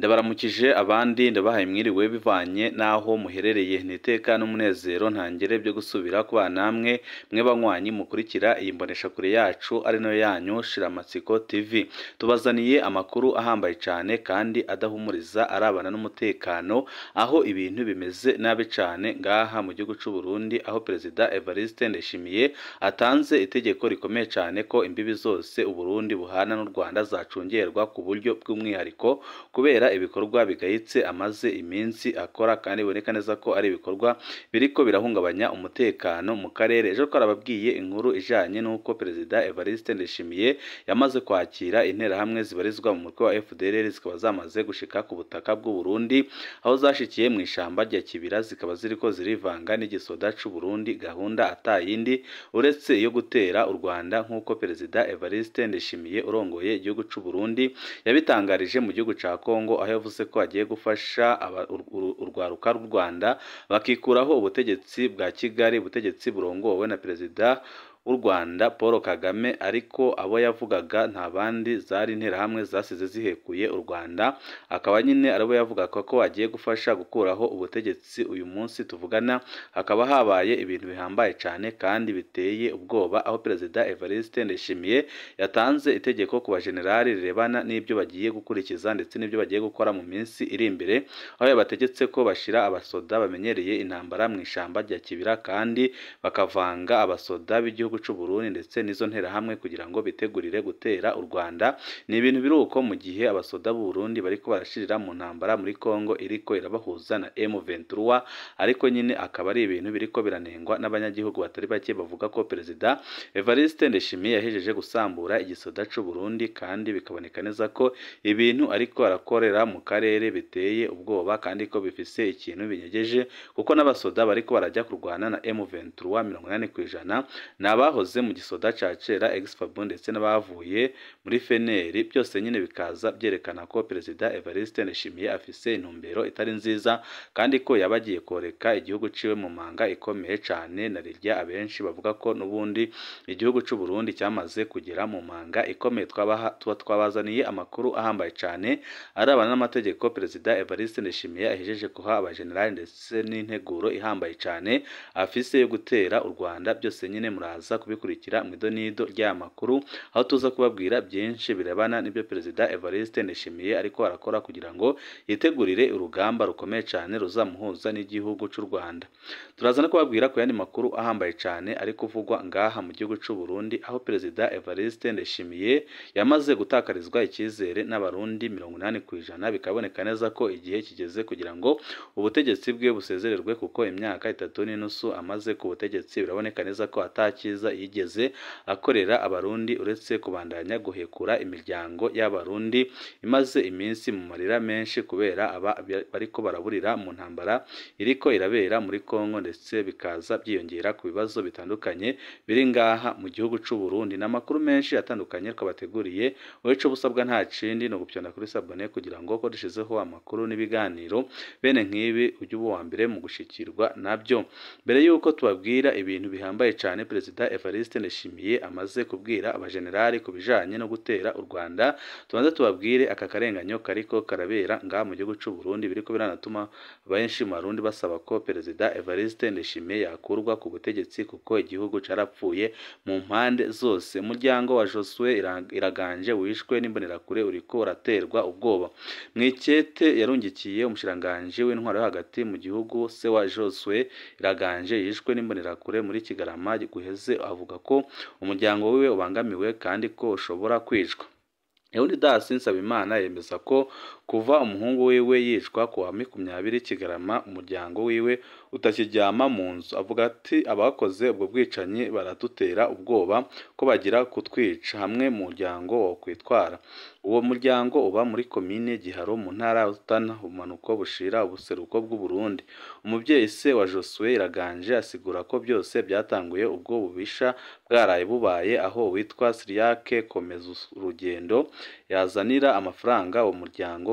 ndabaramukije abandi ndabahaye mwiriwe bivanye n'aho muherereye ni iteka n'umunezero ntangere byo gusubira kubana namwe mwe banywanyi mukurikira iyi mboneshakure yacu ari nayo yanyu shiramatsiko tv tubazaniye amakuru ahambaye cyane kandi adahumuriza arabana n'umutekano aho ibintu bimeze nabi cyane ngaha mu gihugu cy'u Burundi aho perezida Evariste Ndayishimiye atanze itegeko rikomeye cyane ko imbibi zose Uburundi buhana n'u Rwanda zacungerwa ku buryo bw'umwihariko kubera ibikorwa bigayitse amaze iminsi akora kandi biboneka neza ko ari ibikorwa biriko birahungabanya umutekano mu karere ejo twarababwiye inkuru ijanye n'uko perezida Evariste Ndayishimiye yamaze kwakira interahamwe zibarizwa mu mutwe wa FDLR zikaba zamaze gushika ku butaka bw'u Burundi aho zashikiye mu ishamba rya Kibira zikaba ziriko zirivanga n'igisoda c'u Burundi gahunda atayindi uretse iyo gutera u Rwanda nk'uko perezida Evariste Ndayishimiye urongoye igihugu c'u Burundi yabitangarije mu gihugu ca Kongo aho yavuze ko agiye gufasha urwaruka rw'u Rwanda bakikuraho ubutegetsi bwa Kigali ubutegetsi burongowe na perezida w'u Rwanda Paul Kagame ariko abo yavugaga nta bandi zari interahamwe zasize zihekuye u Rwanda akaba nyine aribo yavugaga ko agiye gufasha gukuraho ubutegetsi uyu munsi tuvugana hakaba habaye ibintu bihambaye cyane kandi biteye ubwoba aho perezida Evariste Ndayishimiye yatanze itegeko ku bajenerali rirebana n'ibyo bagiye gukurikiza ndetse n'ibyo bagiye gukora mu minsi iri imbere aho yabategetse ko bashira abasoda bamenyereye intambara mu ishamba rya Kibira kandi bakavanga abasoda b'igihugu cy'u Burundi ndetse n'izo nterahamwe kugira ngo bitegurire gutera u Rwanda ni ibintu biri uko mu gihe abasoda b'u Burundi bariko barashirira mu ntambara muri Kongo iriko irabahuza na M23 ariko nyine akaba ari ibintu biriko biranengwa n'abanyagihugu batari bake bavuga ko perezida Evariste Ndayishimiye yahejeje gusambura igisoda cy'u Burundi kandi bikaboneka neza ko ibintu ariko arakorera mu karere biteye ubwoba kandi ko bifise ikintu binyegeje kuko n'abasoda bariko barajya kurwana na M23 mirongo ku ijana ni abahoze mu gisoda ca kera Exfab ndetse n'abavuye muri feneri byose nyine bikaza byerekana ko perezida Evariste Ndayishimiye afise intumbero itari nziza kandi ko yabagiye koreka igihugu ciwe mu manga ikomeye cane na rirya abenshi bavuga ko n'ubundi igihugu c'u Burundi cyamaze kugera mu manga ikomeye twabaha tuba twabazaniye amakuru ahambaye cane arabana n'amategeko perezida Evariste Ndayishimiye ahejeje kuha abajenerali ndetse n'integuro ihambaye cane afise yo gutera u Rwanda byose nyine muraza kubikurikira mu idonido ry'aya makuru aho tuza kubabwira byinshi birebana n'ibyo perezida Evariste Ndayishimiye ariko arakora kugira ngo yitegurire urugamba rukomeye cyane ruzamuhuza n'igihugu cy'u Rwanda turaza no kubabwira ku yandi makuru ahambaye cyane ari kuvugwa ngaha mu gihugu cy'u Burundi aho perezida Evariste Ndayishimiye yamaze gutakarizwa icyizere n'abarundi mirongo inani ku ijana bikaboneka neza ko igihe kigeze kugira ngo ubutegetsi bwe busezererwe kuko imyaka itatu n'inusu amaze ku butegetsi biraboneka neza ko atakiza yigeze akorera abarundi uretse kubandanya guhekura imiryango y'abarundi imaze iminsi mu marira menshi kubera aba bariko baraburira mu ntambara iriko irabera muri Kongo ndetse bikaza byiyongera ku bibazo bitandukanye biri ngaha mu gihugu cy'u Burundi n'amakuru menshi atandukanye twabateguriye wowe cyo busabwa nta kindi no gupyana kuri sabone kugira ngo ko dushizeho amakuru n'ibiganiro bene nk'ibi ujye uba uwa mbere mu gushikirwa nabyo mbere y'uko tubabwira ibintu bihambaye cyane perezida Evariste Ndayishimiye amaze kubwira abajenerali ku bijanye no gutera u Rwanda tubanze tubabwire aka karenganyo kariko karabera ngaha mu gihugu cy'u Burundi biriko biranatuma benshi mu Barundi basaba ko perezida Evariste Ndayishimiye yakurwa ku butegetsi kuko igihugu carapfuye mu mpande zose umuryango wa Josue Iraganje wishwe n'imbonerakure uriko uraterwa ubwoba mwikete yarungikiye umushiranganje w'intwaro yo hagati mu gihugu se wa Josue Iraganje yishwe n'imbonerakure muri Kigarama guheze avuga ko umuryango wiwe ubangamiwe kandi ko ushobora kwicwa Leonidas Nsabimana yemeza ko kuva umuhungu wiwe yicwa ku wa makumyabiri Kigarama umuryango wiwe utakiryama mu nzu avuga ati abakoze ubwo bwicanyi baradutera ubwoba ko bagira kutwica hamwe mu muryango wo kwitwara uwo muryango uba muri komine Giharo mu ntara ya Rutana ubumanuko bushira ubuseruko bw'u Burundi umubyeyi se wa Josue Iraganje asigura ko byose byatanguye ubwo bubisha bwaraye bubaye aho witwa Siriake komeza urugendo yazanira amafaranga uwo muryango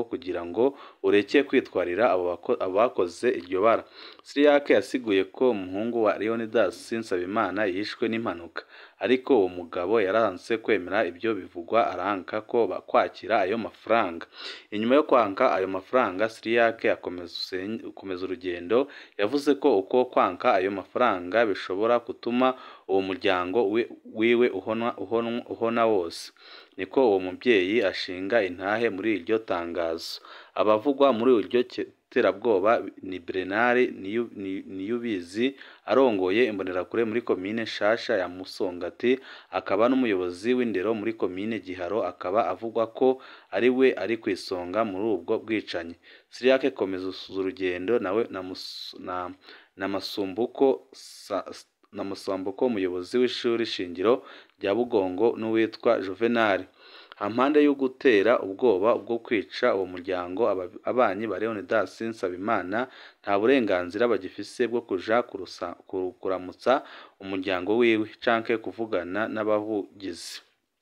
muryango kugira ngo ureke kwitwarira abo bako- abo bakoze iryo bara Cyriaque yasiguye ko umuhungu wa Leonidas Nsabimana yishwe n'impanuka ariko uwo mugabo yaranse kwemera ibyo bivugwa aranka ko ba- kwakira ayo mafaranga inyuma yo kwanka ayo mafaranga Cyriaque akomeza usen- akomeza urugendo yavuze ko uko kwanka ayo mafaranga bishobora gutuma uwo muryango wi- wiwe uhona, uhona, uhona wose niko uwo mubyeyi ashinga intahe muri iryo tangazo abavugwa muri iryo ke- terabwoba ni Bernard Niyu- Ni- Niyubizi arongoye imbonerakure muri komine Nshasha ya Musongati akaba n'umuyobozi w'indero muri komine Giharo akaba avugwa ko ari we ari ku isonga muri ubwo bwicanyi Cyriaque komeza urugendo nawe na, Mus- na, na Masumbuko sa, na Masumbuko umuyobozi w'ishuri shingiro rya Bugongo n'uwitwa Juvenal hampande yo gutera ubwoba bwo kwica uwo muryango aba- abanyi ba Leonidas Nsabimana nta burenganzira bagifise bwo kuja kurusa- ku- kuramutsa umuryango wiwe canke kuvugana n'abavugizi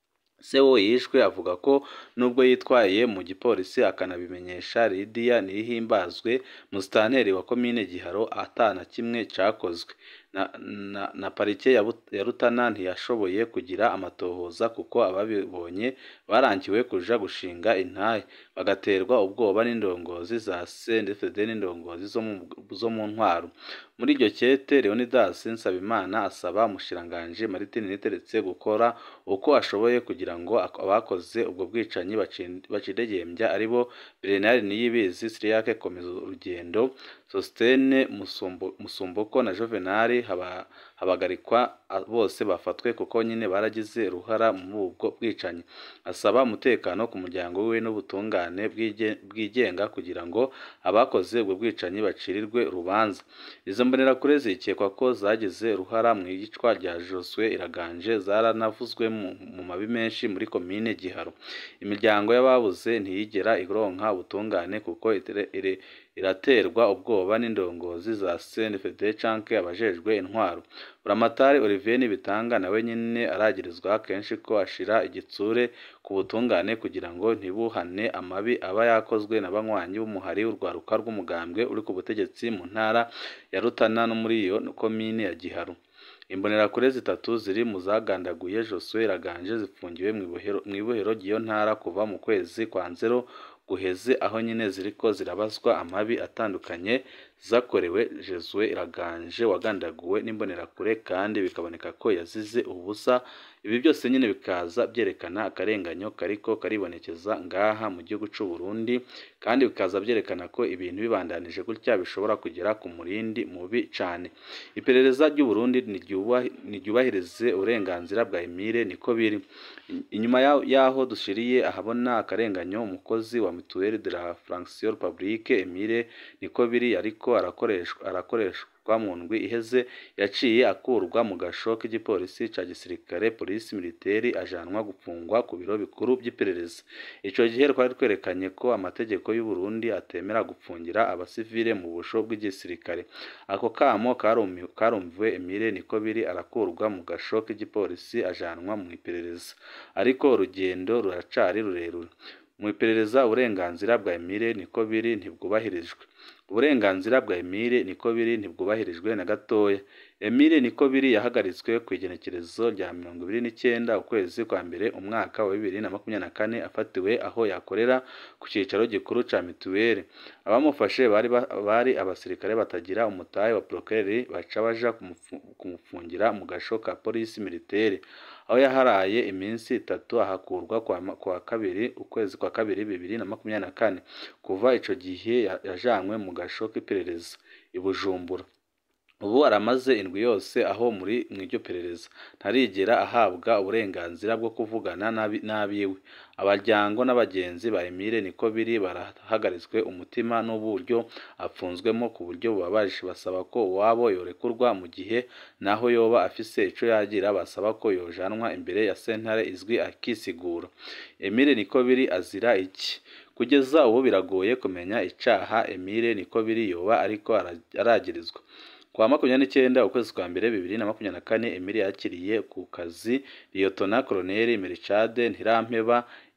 se wo yishwe avuga ko nubwo yitwaye mu gipolisi akanabimenyesha Lydia Nihimbazwe musitanteri wa komine Giharo atana kimwe cakozwe na, na, na parike ya, But- ya Rutana ntiyashoboye kugira amatohoza kuko ababibonye barangiwe kuja gushinga intahe bagaterwa ubwoba n'indongozi za CNDD n'indongozi zo mu, zo mu ntwaro muri iryo kete Leonidas Nsabimana asaba umushiranganji Martin Niteretse gukora uko ashoboye kugira ngo ak- abakoze ubwo bwicanyi bacin- bacidegembya aribo Bernard Niyibizi Cyriaque komeza urugendo Sostene Musumbo- Musumboko na Juvenal haba, habagarikwa a- bose bafatwe kuko nyine baragize uruhara muri ubwo bwicanyi asaba umutekano ku muryango we n'ubutungane bwige- bwigenga kugira ngo abakoze ubwo bwicanyi bacirirwe urubanza izo mbonerakure zikekwa ko zagize uruhara mu iyicwa rya Josue Iraganje zaranavuzwe mu, mu mabi menshi muri komine Giharo imiryango y'ababuze ntiyigera ironka ubutungane kuko itere- ire- iraterwa ubwoba n'indongozi za CNFD canke abajejwe intwaro Buramatari Olivier Nibitanga nawe nyene aragirizwa kenshi ko ashira igitsure ku butungane kugira ngo ntibuhane amabi aba yakozwe na banywanyi b'umuhari w'urwaruka rw'umugambwe uri ku butegetsi mu ntara ya Rutana no muri iyo komine ya Giharo imbonerakure zitatu ziri mu zagandaguye Josue Iraganje zifungiwe mu ibohero- mu ibohero ry'iyo ntara kuva mu kwezi kwa nzero guheze aho nyine ziriko zirabazwa amabi atandukanye zakorewe Josue Iraganje wagandaguwe n'imbonerakure kandi bikaboneka ko yazize ubusa ibi byose nyine bikaza byerekana akarenganyo kariko karibonekeza ngaha mu gihugu c'u Burundi kandi bikaza byerekana ko ibintu bibandanije gutya bishobora kugera ku murindi mubi cane iperereza ry'u Burundi ntiryubahi- ntiryubahirize uburenganzira bwa Emile niko biri inyuma ya- yaho dushiriye ahabona akarenganyo umukozi wa mutuelle de la fonction publique Emile niko biri ariko arakoreshwa arakoreshwa mu ndwi iheze yaciye akurwa mu gasho k'igipolisi ca gisirikare polisi militeri ajanwa gupfungwa ku biro bikuru by'iperereza ico gihe twari twerekanye ko amategeko y'u Burundi atemera gupfungira abasivile mu busho bw'igisirikare ako kamo karumi- karumviwe Emile niko biri arakurwa mu gasho k'igipolisi ajanwa mu iperereza ariko urugendo ruracari rurerure mu iperereza uburenganzira bwa Emile niko biri ntibwubahirijwe uburenganzira bwa Emile niko biri ntibwubahirijwe na gatoya Emile niko biri yahagaritswe ku igenekerezo rya mirongo ibiri n'icyenda ukwezi kwa mbere umwaka wa bibiri na makumyabiri na kane afatiwe aho yakorera ku cyicaro gikuru ca mituweli abamufashe bari, ba- bari abasirikare batagira umutahe wa procureur baca baja kumufu- kumufungira mu gasho ka polisi militaire aho yaharaye iminsi itatu ahakurwa kwa, ma- kwa kabiri ukwezi kwa kabiri bibiri na makumyabiri na kane kuva ico gihe ya- yajanywe mu gasho k'iperereza i Bujumbura ubu aramaze indwi yose aho muri mu iryo perereza ntarigera ahabwa uburenganzira bwo kuvugana n'abi- n'abiwe abaryango n'abagenzi ba Emile niko biri barahagaritswe umutima n'uburyo apfunzwemo ku buryo bubabaje basaba ko uwabo yorekurwa mu gihe naho yoba afise ico yagira basaba ko yojanwa imbere ya sentare izwi akisigura Emile niko biri azira iki kugeza ubu biragoye kumenya icaha Emile niko biri yoba ariko ara- aragirizwa kwa makumyabiri n'icyenda ukwezi kwa mbere bibiri na makumyabiri na kane Emile yakiriye ku kazi Liyotona Koloneli Melchade Ntirampeba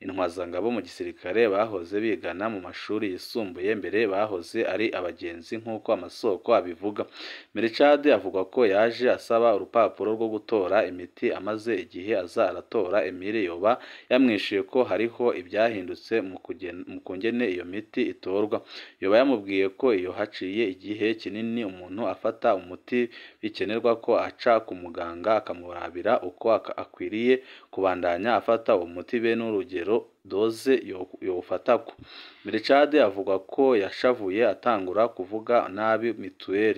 intwazangabo mu gisirikare bahoze bigana mu mashuri yisumbuye mbere bahoze ari abagenzi nk'uko amasoko abivuga Melchade avuga ko yaje asaba urupapuro rwo gutora imiti amaze igihe aza aratora Emile yoba yamwishuye ko hariho ibyahindutse mu kugen- mu kungene iyo miti itorwa yoba yamubwiye ko iyo haciye igihe kinini umuntu afata umuti bikenerwa ko aca ku muganga akamurabira uko ak- akwiriye kubandanya afata uwo muti be n'urugero doze yo- yowufatako Melchade avuga ko yashavuye atangura kuvuga nabi mituweli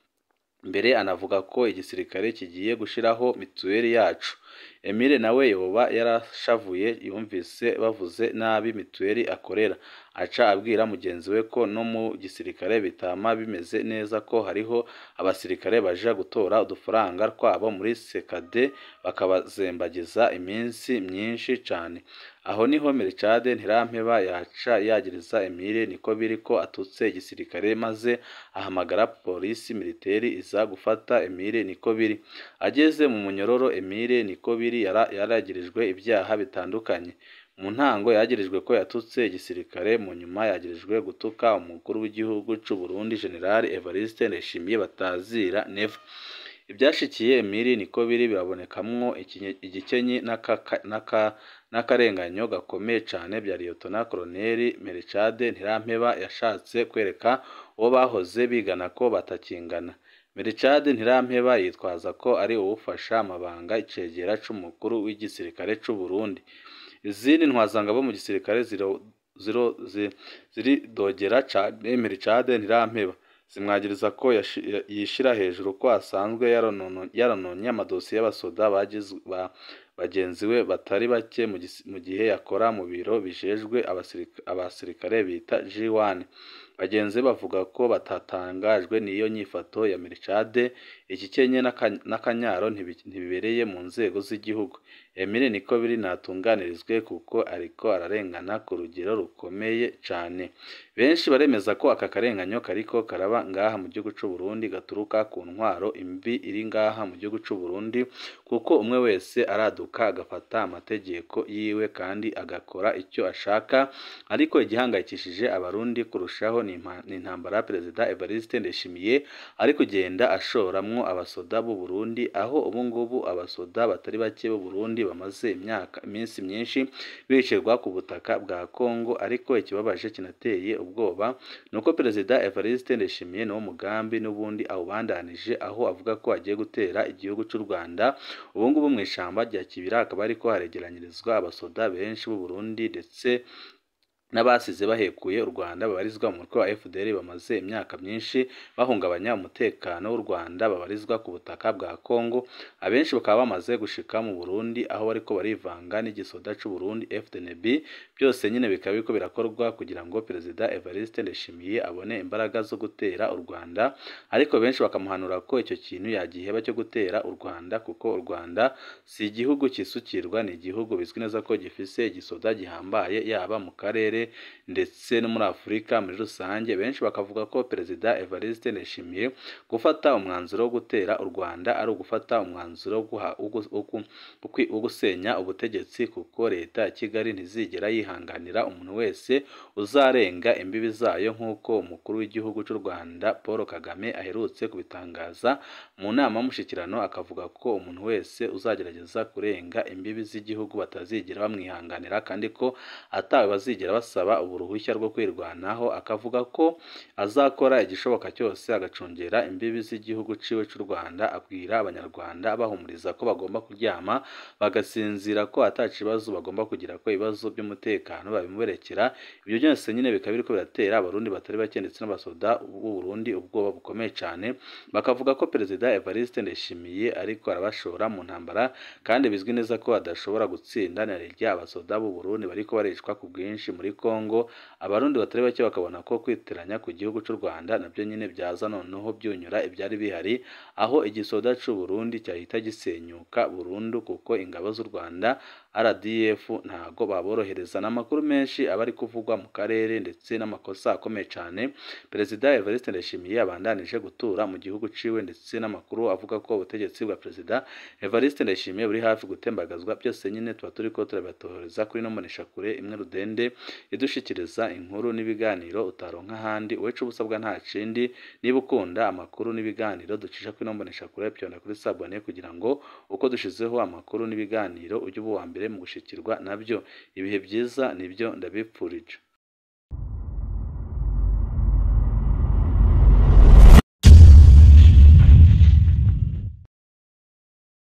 mbere anavuga ko igisirikare kigiye gushiraho mituweli yacu Emile nawe yoba yarashavuye yumvise bavuze nabi mituweli akorera aca abwira mugenzi we ko no mu gisirikare bitama bimeze neza ko hariho abasirikare baja gutora udufaranga twabo muri sekade bakabazembagiza iminsi myinshi cane aho niho Melchade Ntirampeba yaca yagiriza Emile niko biri ko atutse igisirikare maze ahamagara polisi militeri iza gufata Emile niko biri ageze mu munyororo Emile niko biri yara- yaragirijwe ibyaha bitandukanye mu ntango yagirijwe ko yatutse igisirikare mu nyuma yagirijwe gutuka umukuru w'igihugu c'u Burundi General Evariste Ndayishimiye batazira Neva ibyashikiye Emile niko biri birabonekamwo ikinye- igikenyi n'aka- n'aka- n'akarenganyo gakomeye cane bya Liyetona Koloneli Melchade Ntirampeba yashatse kwereka uwo bahoze bigana ko batakingana Melchade Ntirampeba yitwaza ko ari uwufasha amabanga icegera c'umukuru w'igisirikare c'u Burundi izindi ntwazangabo mu gisirikare ziro ziro zi- ziridogera cane Melchade Ntirampeba zimwagiriza ko yashi- ya- yishira hejuru ko asanzwe yaronono- yarononye amadosiye y'abasoda bagiz- ba- bagenzi we batari bake mu gisi- mu gihe yakora mu biro bijejwe abasirika- abasirikare bita G1 bagenzi be bavuga ko batatangajwe n'iyo nyifato ya Melchade iki kenye n'aka- n'akanyaro ntibi- ntibibereye mu nzego z'igihugu Emile niko biri natunganirizwe kuko ariko ararengana ku rugero rukomeye cane benshi baremeza ko aka karenganyo kariko karaba ngaha mu gihugu c'u Burundi gaturuka ku ntwaro imbi iri ngaha mu gihugu c'u Burundi kuko umwe wese araduka agafata amategeko yiwe kandi agakora icyo ashaka ariko igihangayikishije abarundi kurushaho ni impa- ni intambara perezida Evariste Ndayishimiye ari kugenda ashoramwo abasoda b'u Burundi aho ubu ngubu abasoda batari bake b'u Burundi bamaze imyaka iminsi myinshi bicirwa ku butaka bwa Kongo ariko ikibabaje kinateye ubwoba nuko perezida Evariste Ndayishimiye niwo mugambi n'ubundi awubandanije aho avuga ko agiye gutera igihugu c'u Rwanda ubu ngubu mu ishamba rya Kibira hakaba hariko haregeranyirizwa abasoda benshi b'u Burundi ndetse n'abasize bahekuye u Rwanda babarizwa mu mutwe wa FDL bamaze imyaka myinshi bahungabanya umutekano w'u Rwanda babarizwa ku butaka bwa Kongo abenshi bakaba bamaze gushika mu Burundi aho bariko barivanga n'igisoda c'u Burundi FDNB byose nyine bikaba biriko birakorwa kugira ngo perezida Evariste Ndayishimiye abone imbaraga zo gutera u Rwanda ariko benshi bakamuhanura ko icyo kintu yagiheba cyo gutera u Rwanda kuko u Rwanda si igihugu kisukirwa ni igihugu bizwi neza ko gifise igisoda gihambaye yaba mu karere ndetse no muri Afurika muri rusange benshi bakavuga ko perezida Evariste Ndayishimiye gufata umwanzuro wo gutera u Rwanda ari ugufata umwanzuro wo guha- wo gu- wo gu- wo kwi- wo gusenya ubutegetsi kuko leta ya Kigali ntizigera yihanganira umuntu wese uzarenga imbibi zayo nk'uko umukuru w'igihugu cy'u Rwanda Paul Kagame aherutse kubitangaza mu nama y'umushyikirano akavuga ko umuntu wese uzagerageza kurenga imbibi z'igihugu batazigera bamwihanganira kandi ko atawe bazigera basaba uruhushya rwo kwirwanaho akavuga ko azakora igishoboka cyose agacungera imbibi z'igihugu ciwe cy'u Rwanda abwira abanyarwanda abahumuriza ko bagomba kuryama bagasinzira ko ata kibazo bagomba kugira ko ibibazo by'umutekano babimuberekera ibyo byose nyine bikaba biriko biratera abarundi batari bake ndetse n'abasoda b'u Burundi ubwoba bukomeye cyane bakavuga ko perezida Evariste Ndayishimiye ariko arabashora mu ntambara kandi bizwi neza ko adashobora gutsinda na rirya abasoda b'u Burundi bariko baricwa ku bwinshi muri Kongo abarundi batari bake bakabona ko kwitiranya ku gihugu cy'u Rwanda nabyo nyine byaza noneho byunyura ibyari bihari aho igisoda cy'u Burundi cyahita gisenyuka burundu kuko ingabo z'u Rwanda RDF ntago baborohereza n'amakuru menshi aba ari kuvugwa mu karere ndetse n'amakosa akomeye cyane Perezida Evariste Ndayishimiye abandanije gutura mu gihugu ciwe ndetse n'amakuru avuga ko ubutegetsi bwa Perezida Evariste Ndayishimiye buri hafi gutembagazwa byose nyine tuba turi ko turabatohereza kuri no kure imwe rudende idushikiriza inkuru n'ibiganiro utaronka ahandi wecu ubusabwa nta kindi niba ukunda amakuru n'ibiganiro ducisha kuri no kure pyona kuri sabone kugira ngo uko dushizeho amakuru n'ibiganiro ujye uba uwa mbere mu gushikirwa nabyo ibihe byiza nibyo ndabipfurije